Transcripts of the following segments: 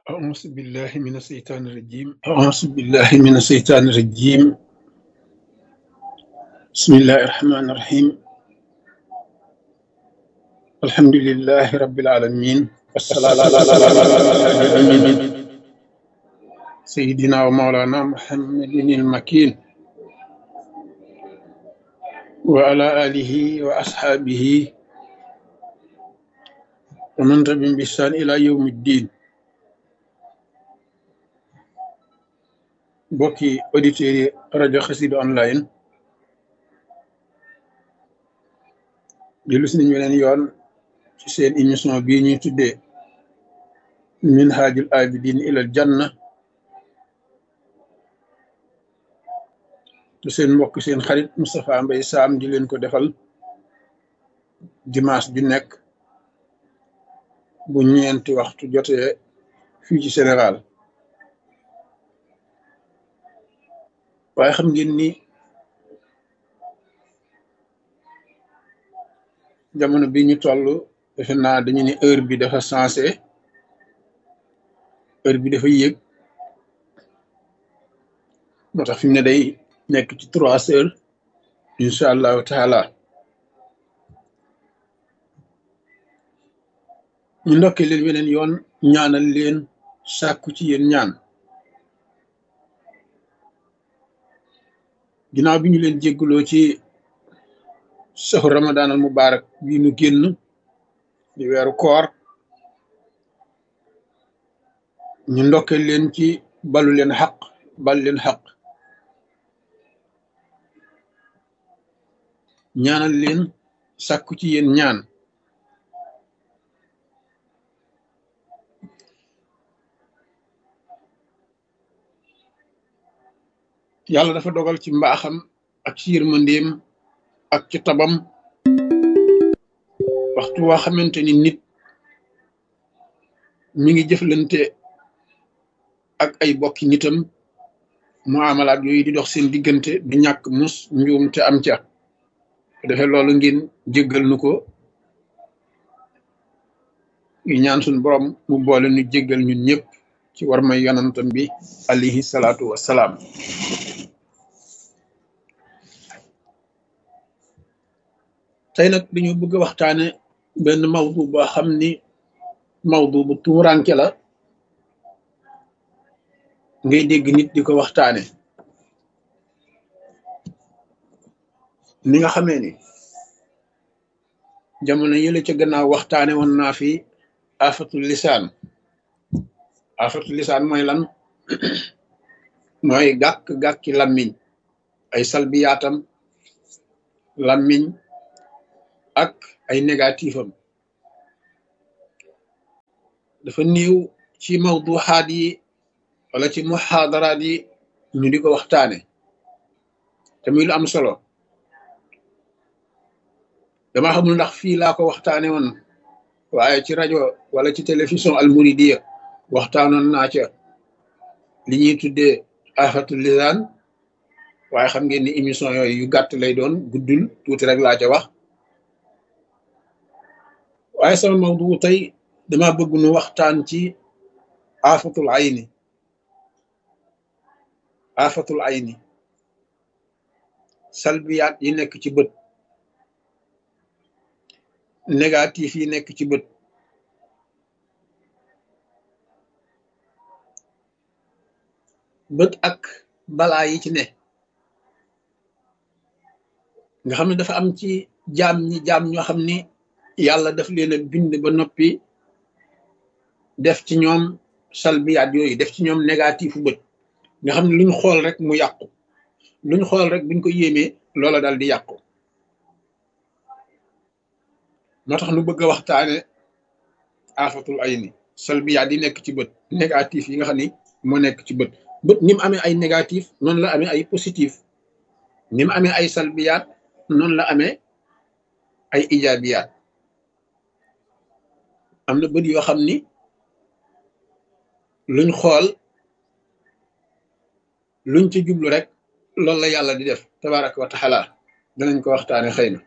أعوذ بالله من الشيطان الرجيم أعوذ بالله من الشيطان الرجيم بسم الله الرحمن الرحيم الحمد لله رب العالمين والصلاة على سيدنا ومولانا محمد المكين وعلى آله وأصحابه ومن تبعهم بإحسان إلى يوم الدين mbokki auditeurs yi rajo Xassida online dellu si nañu weneen yoon ci seen émission bii ñuy tuddee minhajul abidin ilal janna te seen mbokk seen xarit Moustapha Mbaye Sam di leen ko defal dimanche ju nekk bu ñeenti waxtu jotee fii ci Sénégal waaye xam ngeen ni jamono bi ñu toll defe naa dañu ne heure bi dafa sensé heure bi dafa yéeg moo tax fi mu ne day nekk ci trois heures incha allahu taala ñu ndokkee leen weneen yoon ñaanal leen sàkku ci yéen ñaan ginnaaw bi ñu leen jégguloo ci saxu ramadan al mubarak bii nu génn di weeru koor ñu ndokke leen ci balu leen xaq bal leen xaq ñaanal leen sàkku ci yéen ñaan yàlla dafa dogal ci mbaaxam ak ci yërmandeem ak ci tabam waxtu waa xamante ni nit mi ngi jëflante ak ay bokki nitam muamalaat yooyu di dox seen diggante du ñàkk mus njuum te am ca defee loolu ngeen jéggal nu ko yu ñaan suñ borom mu boole nu jéggal ñun ñëpp ci war may yonantam bi alayhi salaatu wassalaam tey nag dañu bëgg a waxtaane benn mawdu boo xam ni mawdu bu tuuranke la ngay dégg nit di ko waxtaane ni nga xamee ni jamono yële ca gannaaw waxtaane woon naa fi afatul lisaan afatul lisaan mooy lan mooy gàkk-gàkki lammiñ ay salbiyaatam lammiñ ak ay négatif am dafa néew ci mawduxaat yi wala ci muxaadaraat yi ñu di ko waxtaane te muy lu am solo dama xamul ndax fii laa ko waxtaane woon waaye ci rajo wala ci télévision almuridiya waxtaanoon naa ca li ñuy tuddee afatul lisaan waaye xam ngeen ni émission yooyu yu gàtt lay doon guddul tuuti rek laa ca wax waaye sama mawdu tey dama bëgg nu waxtaan ci afatul ayni afatul ayni salbiyaat yi nekk ci bët négatif yi nekk ci bët bët ak balaa yi ci ne nga xam ne dafa am ci jaam ñi jaam ñoo xam ni yàlla daf leen a bind ba noppi def ci ñoom salbiyaat yooyu def ci ñoom négatifu bët nga xam ne luñ xool rek mu yàqu luñ xool rek buñ ko yéemee loola dal di yàqu moo tax nu bëgg a waxtaane afatul ayni salbiyaat yi nekk ci bët négatif yi nga xam ni moo nekk ci bët bët ni mu amee ay négatif noonu la amee ay positif ni mu amee ay salbiyaat noonu la amee ay ijaabiyaat am na bët yoo xam ni luñ xool luñ ci jublu rek loolu la yàlla di def tabaraka wa taala danañ ko waxtaane xëy na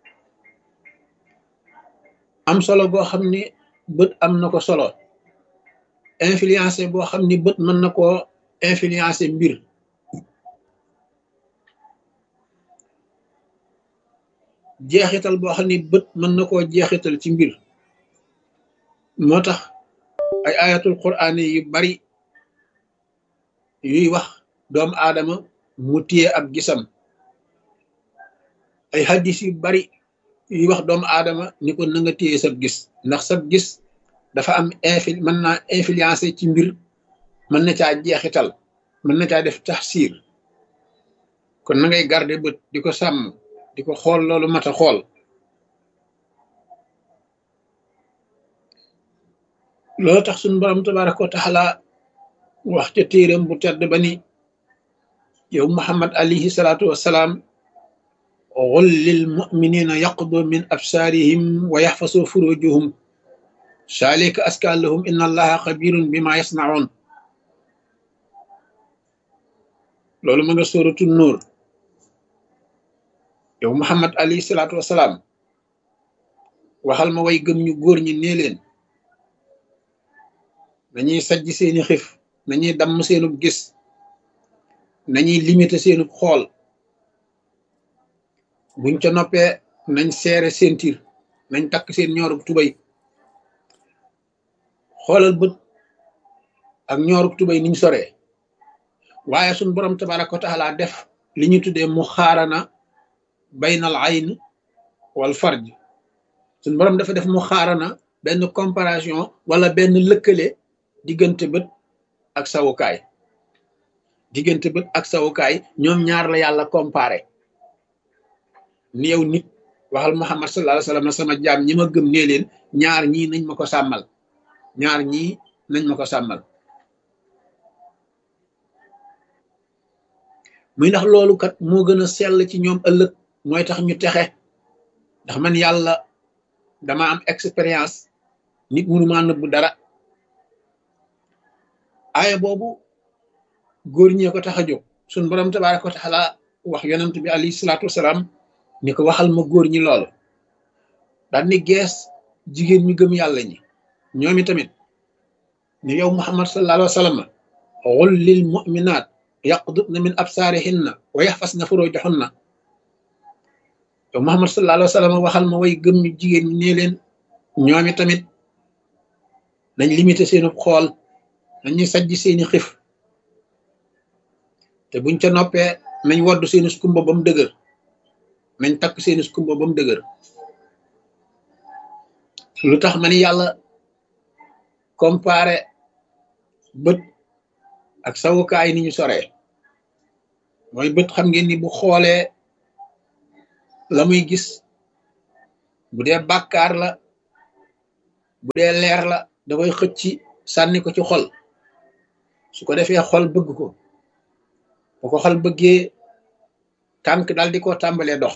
am solo boo xam ni bët am na ko solo influencé boo xam ni bët mën na koo influencé mbir jeexital boo xam ni bët mën na koo jeexital ci mbir moo tax ay ayatul quraan yu bari yuy wax doomu aadama mu téye ab gisam ay hadis yu bari yuy wax doomu aadama ni ko na nga téye sab gis ndax sab gis dafa am infil mën naa influencé ci mbir mën na caa jeexital mën na caa def taxsiir kon na ngay garder bët di ko sàmm di ko xool loolu mat a xool loolu tax suñu borom tabaraka wa taala wax ca téeram bu tedd ba ni yow muhammad alayhi salaatu wassalaam qul lil muminina yaqdu min absaarihim wa yaxfasu furujuhum saalika aska lahum inna allaha xabirun bima yasnaun loolu ma nga sóoratu nuur yow muhammad alayhi salaatu wasalaam waxal ma way gëm ñu góor ñi nee leen nañuy sajj seeni xif nañuy damm seenub gis nañuy limité seenub xool buñ ca noppee nañ seere seen tir nañ takk seen ñoorub tubay xoolal bët ak ñoorub tubay niñ soree waaye suñ borom tabaraka wa taala def li ñu tuddee mu xaarana baynal ayn wal farj suñ borom dafa def mu xaarana benn comparaison wala benn lëkkale diggante bët ak sawukaay diggante bët ak sawukaay ñoom ñaar la yàlla comparé ni yow nit waxal muhammad sallallahu alayhi wasallam sama jaam ñi ma gëm nee leen ñaar ñii nañ ma ko sàmmal ñaar ñii nañ ma ko sàmmal muy ndax loolu kat moo gën a sell ci ñoom ëllëg mooy tax ñu texe ndax man yàlla dama am expérience nit mënu maa nëbbu dara aaya boobu góor ñee ko tax a jóg suñ borom tabaraka wa taala wax yonent bi alayhi salaatu wasalaam ni ko waxal ma góor ñi loolu daal ni gees jigéen ñu gëm yàlla ñi ñoomi tamit ni yow muhammad sallallahu alayhi wa sallam qul lil mu'minaat yaqdudna min absaarihinna wa yaxfasna furujahunna yow muhammad sallallahu alayhi wa sallam waxal ma way gëm ñu jigéen ñi nee leen ñoomi tamit nañ limité seenu xool nañuy sajj seeni xif te buñ ca noppee nañ wodd seeni skumba ba mu dëgër nañ takk seeni skumba ba mu dëgër lu tax ma ni yàlla comparé bët ak sawukaay ni ñu soree mooy bët xam ngeen ni bu xoolee la muy gis bu dee bàkkaar la bu dee leer la da koy xëcc sànni ko ci xol su ko defee xol bëgg ko bu ko xol bëggee tànk dal di ko tàmbalee dox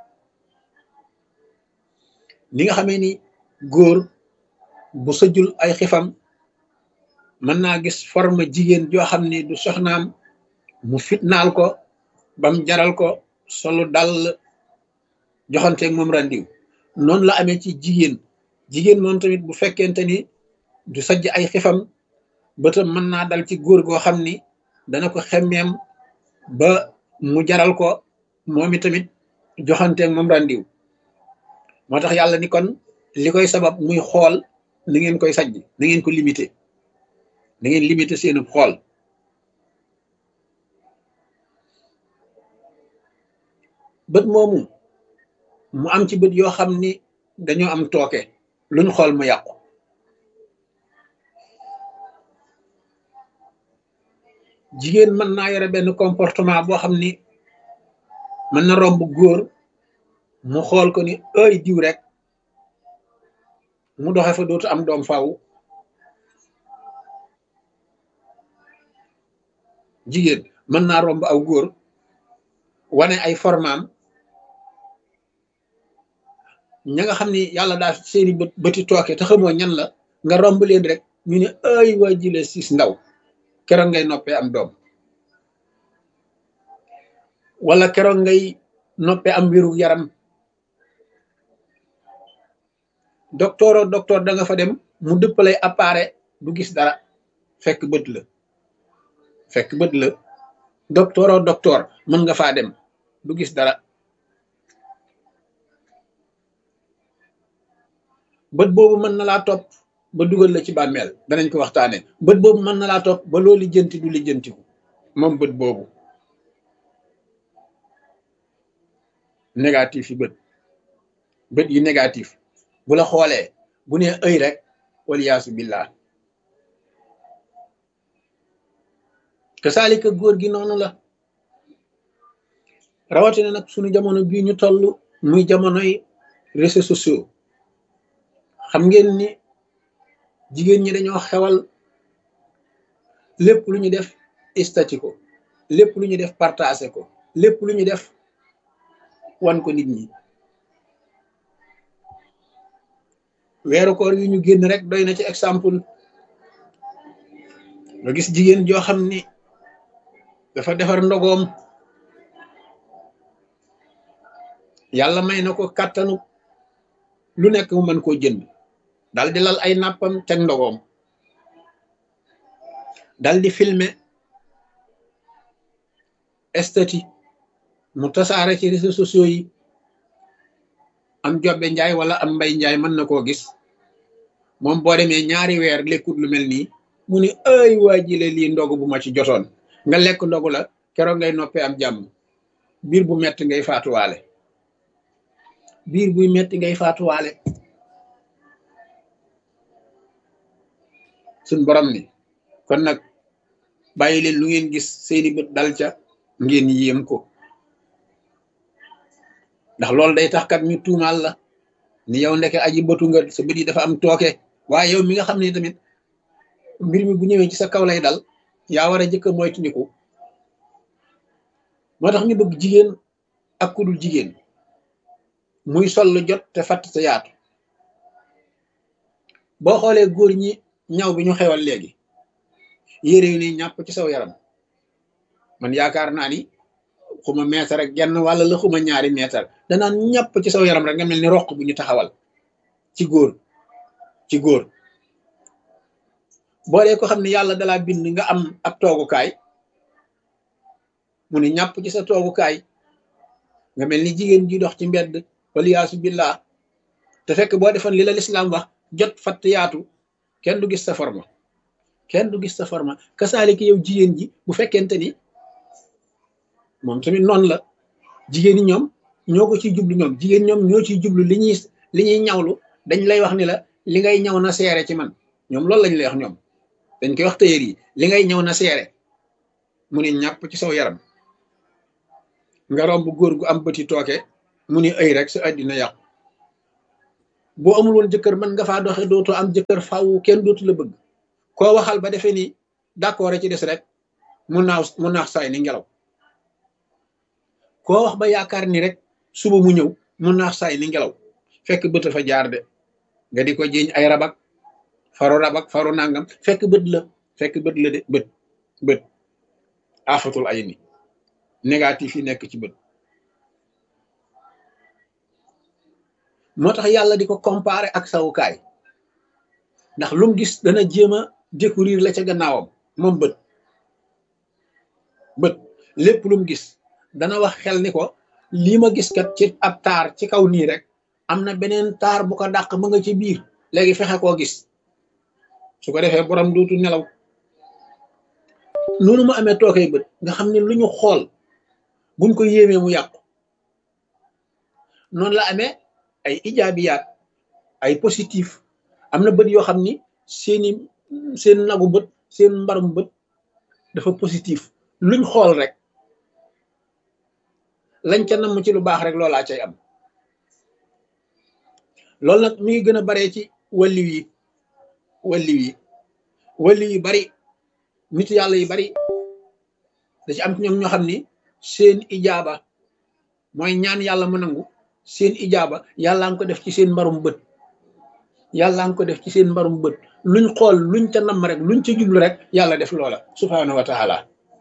ni nga xamee ni góor bu sëjul ay xifam mën naa gis forme jigéen joo xam ni du soxnaam mu fitnaal ko bam jaral ko solu dal joxanteeg moom randiw noonu la amee ci jigéen jigéen moom tamit bu fekkente ni du sajj ay xifam bëtam mën naa dal ci góor goo xam ni dana ko xemmeem ba mu jaral ko moom i tamit joxanteeg moom randiw moo tax yàlla ni kon li koy sabab muy xool na ngeen koy sajj na ngeen ko limité na ngeen limité seenu xool bët moomu mu am ci bët yoo xam ni dañoo am tooke luñ xool mu yàqu jigéen mën naa yore benn comportement boo xam ni mën na romb góor mu xool ko ni ay diw rek mu doxe fa dootu am doom faaw jigéen mën naa romb aw góor wane ay formaam ña nga xam ni yàlla daal seeni bët bëti tooke te xamoo ñan la nga romb leen rek ñu ne ay waa jile siis ndaw keroog ngay noppee am doom wala keroog ngay noppee am wéru yaram docteur o docteur da nga fa dem mu dëppalay appareil du gis dara fekk bët la fekk bët la docteur o docteur mën nga faa dem du gis dara bët boobu mën na laa topp ba dugal la ci bàmmeel danañ ko waxtaane bët boobu mën na laa topp ba loo lijjanti du lijjantiku moom bët boobu négatif yi bët bët yi négatif bu la xoolee bu nee ëy rek waliyaasu billah kasaalika góor gi noonu la rawatina nag sunu jamono bii ñu toll muy jamonoy réseaux sociaux xam ngeen ni jigéen ñi dañoo xewal lépp lu ñu def istati ko lépp lu ñu def partagé ko lépp lu ñu def wan ko nit ñi weeru koor yi ñu génn rek doy na ci exemple nga gis jigéen joo xam ni dafa defar ndogoom yàlla may na ko kàttanu lu nekk mu mën koo jënd dal di lal ay nàppam teg ndogoom dal di filmer estati mu tasaare ci réseaux sociaux yi am jobbe njaay wala am mbay njaay mën na koo gis moom boo demee ñaari weer lekkut lu mel nii mu ni ay waa jile lii ndogu bu ma ci jotoon nga lekk ndogu la keroog ngay noppee am jàmm biir bu metti ngay faatuwaale biir buy metti ngay faatuwaale suñ borom ni kon nag bàyyi leen lu ngeen gis seeni bët dal ca ngeen yéem ko ndax loolu day tax kat ñu tuumaal la ni yow ndeke aji bëtu nga sa bët yi dafa am tooke waaye yow mi nga xam ne tamit mbir mi bu ñëwee ci sa kaw lay dal yaa war a jëkk a moytandiku moo tax ñu bëgg jigéen ak ku dul jigéen muy sol lu jot te fatt sa yaatu boo xoolee góor ñi ñaw bi ñu xewal léegi yére yu ni ñàpp ci saw yaram man yaakaar naa ni xuma meetar ak genn wàlla la xuma ñaari meetar danaan ñàpp ci saw yaram rek nga mel ni roq bu ñu taxawal ci góor ci góor boo dee ko xam ne yàlla dalaa bind nga am ab toogukaay mu ni ñàpp ci sa toogukaay nga mel ni jigéen ji dox ci mbedd waliyaasu billah te fekk boo defoon li la lislaam wax jot fatt yaatu kenn du gis sa forma kenn du gis sa forma kasaaliki yow jigéen ji bu fekkente ni moom tamit noonu la jigéen ñi ñoom ñoo ko ciy jublu ñoom jigéen ñoom ñoo ciy jublu li ñuy li ñuy ñawlu dañ lay wax ni la li ngay ñaw na seere ci man ñoom loolu lañ lay wax ñoom dañ koy wax tëyër yi li ngay ñaw na seere mu ne ñàpp ci saw yaram nga romb góor gu am bëti tooke mu ni ay rek sa àddina yàqu boo amul woon jëkkër mën nga faa doxe dootoo am jëkkër faw kenn dootu la bëgg koo waxal ba defee ni d'accord ci des rek mu naaw mu naax saay ni ngelaw koo wax ba yaakaar ni rek suba mu ñëw mu naax saay ni ngelaw fekk bët fa jaar de nga di ko jiiñ ay rabak faru rabak faru nangam fekk bët la fekk bët la de bët bët afatul ay ni négatif yi nekk ci bët moo tax yàlla di ko comparer ak sawukaay ndax lum gis dana jéem a découvrir la ca gannaawam moom bët bët lépp lum gis dana wax xel ni ko lii ma gis kat ci ab taar ci kaw nii rek am na beneen taar bu ko dàq ma nga ci biir léegi fexe koo gis su ko defee borom dootu nelaw noonu mu amee tookay bët nga xam ne lu ñu xool buñ ko yéemee mu yàqu noonu la amee ay ijaabiyaat ay positif am na bët yoo xam ni seeni seen nagu bët seen mbarum bët dafa positif luñ xool rek lañ ca namm ci lu baax rek loolaa cay am loolu nag mi ngi gën a baree ci walliw yi walliw yi walliw yi bari nit yàlla yi bari da ci am ci ñoom ñoo xam ni seen ijaaba mooy ñaan yàlla mu nangu seen ijaaba yàllaa nga ko def ci seen mbarum bët yàllaa nga ko def ci seen mbarum bët luñ xool luñ ca namm rek luñ ca jublu rek yàlla def loola subhaanahu wa taala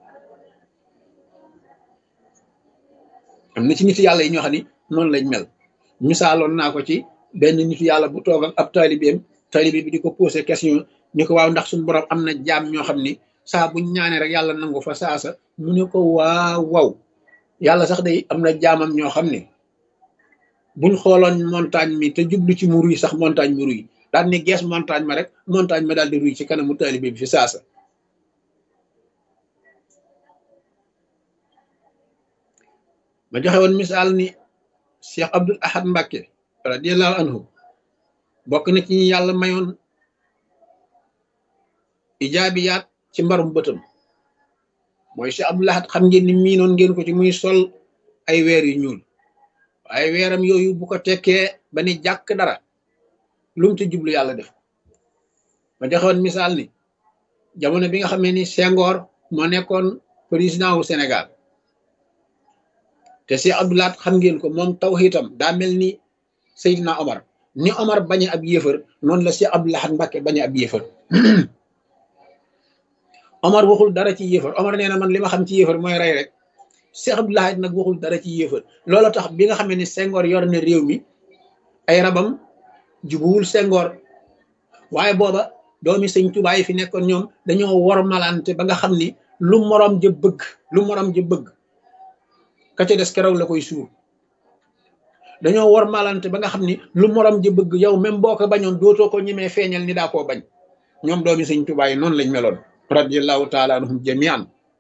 am na ci nit yàlla yi ñoo xam ni noonu lañ mel misaaloon naa ko ci benn nitu yàlla bu toog ak ab taalibeem taalibe bi di ko posé question ni ko waaw ndax suñu borom am na jaam ñoo xam ni saa buñ ñaanee rek yàlla nangu fa saasa mu ne ko waaw waaw yàlla sax day am na jaamam ñoo xam ne buñ xooloon montagne mi te jublu ci mu ruy sax montagne mi ruy daal ni gees montagne ma rek montagne ma daal di ruy ci kanamu taalibe bi fi saasa ma joxe woon misaal ni Cheikh Abdul Ahad Mbacke radiallahu anhu bokk na ci ñi yàlla mayoon ijaabiyaat ci mbarum bëtam mooy Cheikh Abdul Ahad xam ngeen ni miinoon ngeen ko ci muy sol ay weer yu ñuul waaye weeram yooyu bu ko tekkee ba ni jàkk dara lu mu ci jublu yàlla def ma joxe woon misaal ni jamono bi nga xamee ni Senghor moo nekkoon président wu Sénégal te si Abdoulaat xam ngeen ko moom tawxiitam daa mel ni Seydina Omar ni Omar bañe ab yéefar noonu la si Abdoulahat Mbàkke bañe ab yéefar Omar waxul dara ci yéefar Omar nee na man li ma xam ci yéefar mooy rey rek si Abdoulahat nag waxul dara ci yéefar loolu tax bi nga xamee ni Senghor yor na réew mi ay rabam jubuwul Senghor waaye booba doomi sëñ Tuubaa yi fi nekkoon ñoom dañoo wor malante ba nga xam ni lu morom ja bëgg lu morom ja bëgg ka ca des keroog la koy suur dañoo war malante ba nga xam ni lu morom ji bëgg yow même boo ko bañoon dootoo ko ñemee feeñal ni daa koo bañ ñoom doomi sëñ Tuubaa yi noonu lañ meloon radiallahu taala anhum jamian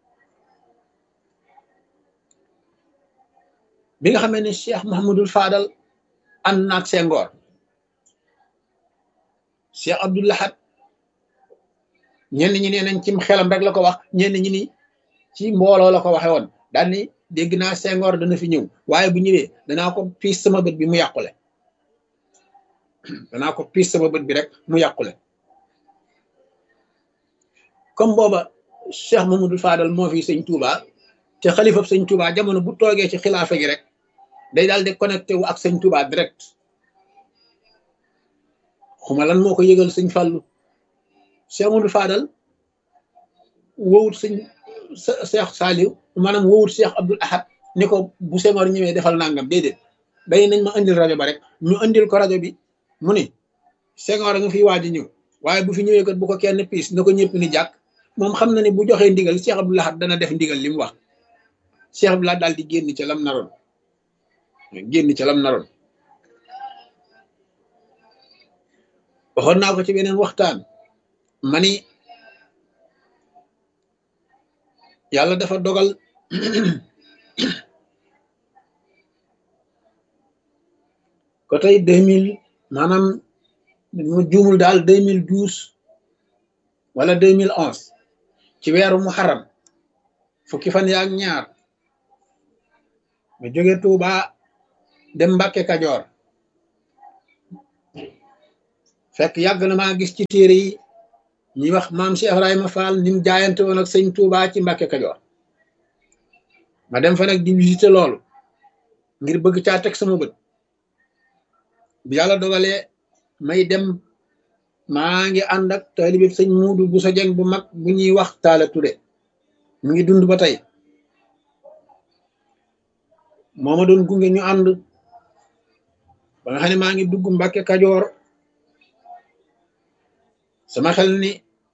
bi nga xamee ne Cheikh Mahamadul Fadal ànd naag Senghor Cheikh Abdul Ahad ñenn ñi nee nañ cim xelam rek la ko wax ñenn ñi ni ci mbooloo la ko waxe woon daal ni dégg naa Senghor dana fi ñëw waaye bu ñëwee danaa ko piis sama bët bi mu yàqule danaa ko piis sama bët bi rek mu yàqule comme booba Cheikh Mamadou Fadal moo fi sëñ Touba te xalifa sëñ Touba jamono bu toogee ci xilaafa gi rek day daal di connecté wu ak sëñ Touba direct xuma lan moo ko yëgal sëñ Fallou Cheikh Mamadou Fadal wowut sëñ Cheikh Saliou maanaam wowut Cheikh Abdoul Ahad ni ko bu Senghor ñëwee defal nangam déedéet day nañ ma indil rajo ba rek ñu indil ko rajo bi mu ni Senghor a nga fi waaj a ñëw waaye bu fi ñëwee kat bu ko kenn piis na ko ñëpp ni jàkk moom xam na ne bu joxee ndigal Cheikh Abdoul Ahad dana def ndigal li mu wax Cheikh Abdoul Ahad daal di génn ca lam naroon génn ca lam naroon waxoon naa ko ci beneen waxtaan ma ni yàlla dafa dogal ko tey deux mille maanaam mu juumul daal deux mille douze wala deux mille onze ci weeru muharram fukki fan yaak ñaar ma jóge Tuuba dem Mbàkke Kajoor fekk yàgg na maa gis ci téere yi ñuy wax maam Cheikh Ibrahima Fall ni mu jaayante woon ak sëñ Tuuba ci Mbàkke Kajoor ma dem fa nag di visiter loolu ngir bëgg caa teg sama bët bi yàlla dogalee may dem maa ngi ànd ak taalibe sëñ Muudu bu sa jeng bu mag bu ñuy wax Taala Ture mu ngi dund ba tey moo ma doon gunge ñu ànd ba nga xam ne maa ngi dugg Mbàkke Kajoor sama xel ni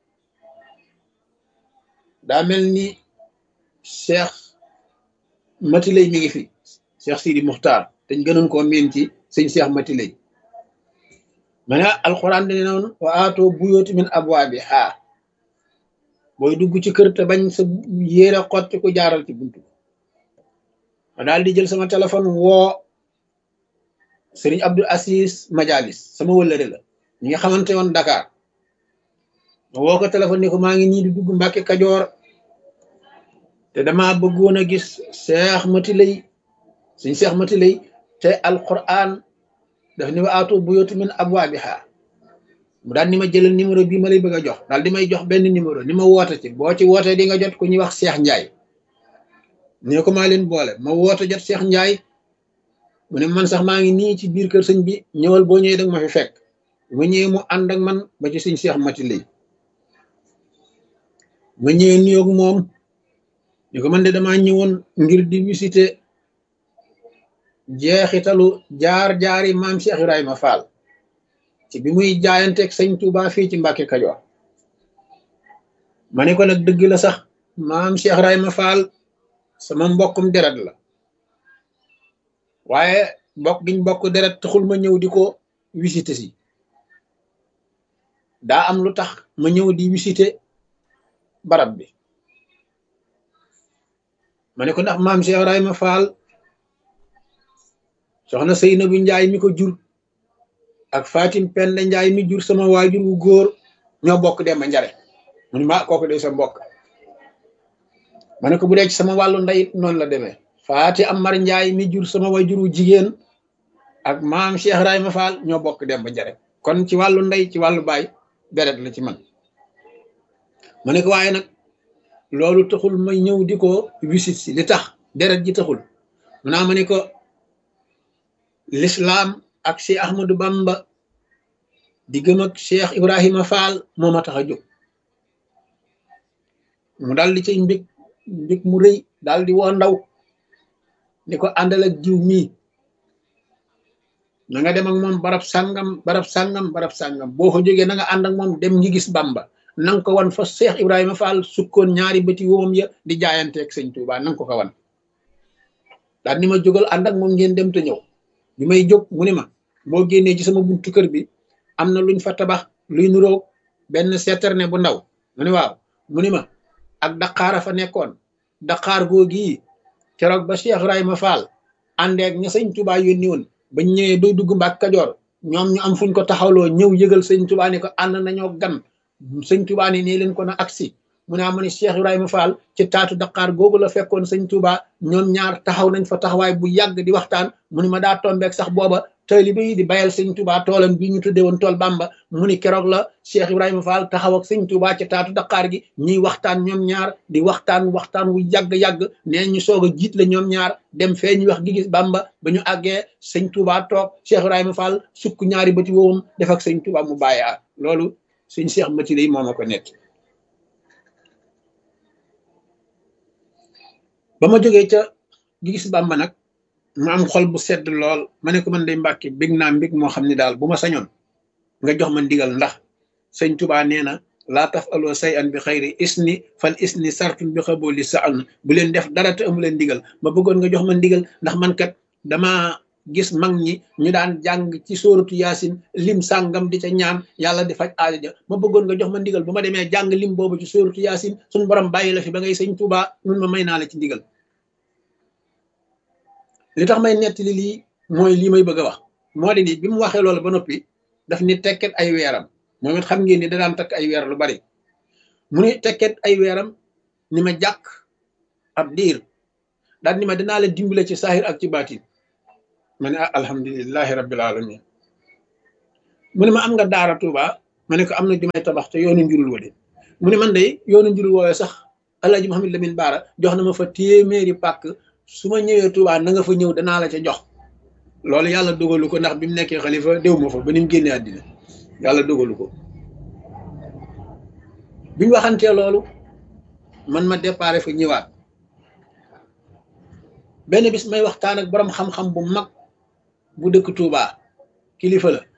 daa mel ni Cheikh Matilay mi ngi fi Cheikh Sidi Muxtaar te ñu gënoon koo miin ci sëñ Cheikh Matilay ma ne alxuraan dane noonu wa aatoo buyooti min abwaabi haa booy dugg ci kër te bañ sa yéere xotti ko jaaral ci buntu ma daal di jël sama téléphone woo sëriñ Abdou Assis Majalis sama wëllëre la ñi nga xamante woon Dakar ma woo ko téléphone ni ko maa ngi nii di dugg Mbàkke Kajoor te dama bëggoon a gis Cheikh Matilay suñ Cheikh Matilay te alquran daf ni wa aatu buyuuta min abwaabiha mu daal ni ma jëlal numéro bii ma lay bëgg a jox daal di may jox benn numéro ni ma woote ci boo ci wootee di nga jot ku ñuy wax Cheikh Ndiaye ni ko maa leen boole ma woote jot Cheikh Ndiaye mu ne man sax maa ngi nii ci biir kër sëñ bi ñëwal boo ñëwee danga ma fi fekk ma ñëwee mu ànd ak man ba ci suñ Cheikh Matilay ma ñëwee nuyoog moom ni ko man de damaa ñëwoon ngir di visiter jeexitalu jaar-jaari maam Cheikh Ibrahima Fall ci bi muy jaayanteeg sëñ Touba fii ci Mbàkke Kajoor ma ne ko nag dëgg la sax maam Cheikh Ibrahima Fall sama mbokkum deret la waaye bokk giñ bokk deret taxul ma ñëw di ko visiter si daa am lu tax ma ñëw di visiter barab bi ma ne ko ndax maam Cheikh Ibrahima Fall soxna Seynabu Njaay mi ko jur ak Fatim Penda Njaay mi jur sama waajur wu góor ñoo bokk dem ba njare mu ne ma kooku de sa mbokk ma ne ko bu dee ci sama wàllu ndey noonu la demee Faati Amar Njaay mi jur sama waajur wu jigéen ak maam Cheikh Ibrahima Fall ñoo bokk dem ba njare kon ci wàllu ndey ci wàllu baay deret la ci man ma ne ko waaye nag loolu taxul may ñëw di ko wisit si li tax deret ji taxul mu naa ma ne ko l'islam ak Cheikh Ahmadou Bamba di gëm ak Cheikh Ibrahima Fall moo ma tax a jóg mu daal di cay mbig mbig mu rëy daal di woo ndaw ni ko àndal ak jiw mii na nga dem ak moom barab sàngam barab sàngam barab sàngam boo ko jógee na nga ànd ak moom dem ngi gis Bamba na nga ko wan fa Cheikh Ibrahima Fall sukkoon ñaari bëti woom ya di jaayanteeg sëñ Touba na nga ko ko wan daal ni ma jógal ànd ak moom ngeen dem te ñëw bi may jóg mu ni ma boo génnee ci sama buntu kër bi am na luñ fa tabax luy nuroog benn citerne bu ndaw mu ni waaw mu ni ma ak daqaara fa nekkoon daqaar googi keroog ba Cheikh Ibrahima Fall àndeek ña sëñ Touba yónni woon bañ ñëwee bay dugg Mbàkke Kajoor ñoom ñu am fuñ ko taxawloo ñëw yëgal sëñ Touba ne ko ànd nañoo gan sëñ Touba ne nee leen ko na agsi mu ne ma ne Cheikh Ibrahima Fall ci taatu Dakar googu la fekkoon sëñ Touba ñoom ñaar taxaw nañ fa taxawaay bu yàgg di waxtaan mu ni ma daa tombeek sax booba taalibe yi di bayal sëñ Touba toolam bi ñu tuddee woon tool Bamba mu ni keroog la Cheikh Ibrahima Fall taxaw ak sëñ Touba ci taatu Dakar gi ñuy waxtaan ñoom ñaar di waxtaan waxtaan wu yàgg-yàgg nee ñu soog a jiit la ñoom ñaar dem fee ñu wax gi gis Bamba ba ñu àggee sëñ Touba toog Cheikh Ibrahima Fall sukk ñaari bëti woowum def ak sëñ Touba mu bàyyi loolu sëñ Cheikh Mati day moo ma ko nekk ba ma jógee ca gis Bamba nag ma am xol bu sedd lool ma ne ko man day mbàkki bég naa mbég moo xam ne daal bu ma sañoon nga jox ma ndigal ndax sëñ Tuba nee na laa taf aloo say an bi xayri isni fal isni sartun bi xabooli sa an bu leen def dara te amu leen ndigal ma bëggoon nga jox ma ndigal ndax man kat dama gis mag ñi ñu daan jàng ci sóoratu yaasin lim sàngam di ca ñaan yàlla di faj aajo ja ma bëggoon nga jox ma ndigal bu ma demee jàng lim boobu ci sóoratu yaasin suñ borom bàyyi la fi ba ngay sëñ Tuba mun ma may naa la ci ndigal li tax may nettali lii mooy lii may bëgg a wax moo di ni bi mu waxee loolu ba noppi daf ni tekket ay weeram moom it xam ngeen ni da daan takk ay weer lu bari mu ni tekket ay weeram ni ma jàkk ab diir daal ni ma dinaa la dimbale ci saahir ak ci baatin ma ne ah alhamdulilahi rabbil alamin mu ne ma am nga daara Tuuba ma ne ko am na ju may tabax te yoonu njurul wa de mu ne man de yoonu njurul woowee sax Alaaji Muhammad Lamin Baara jox na ma fa téeméeri pàkk su ma ñëwee Touba na nga fa ñëw danaa la ca jox loolu yàlla dogalu ko ndax bi mu nekkee xalifa déw ma fa ba ni mu génnee àddina yàlla dogalu ko bi ñu waxantee loolu man ma déparé fa ñëwaat benn bis may waxtaan ak borom xam-xam bu mag bu dëkk Touba kilifa la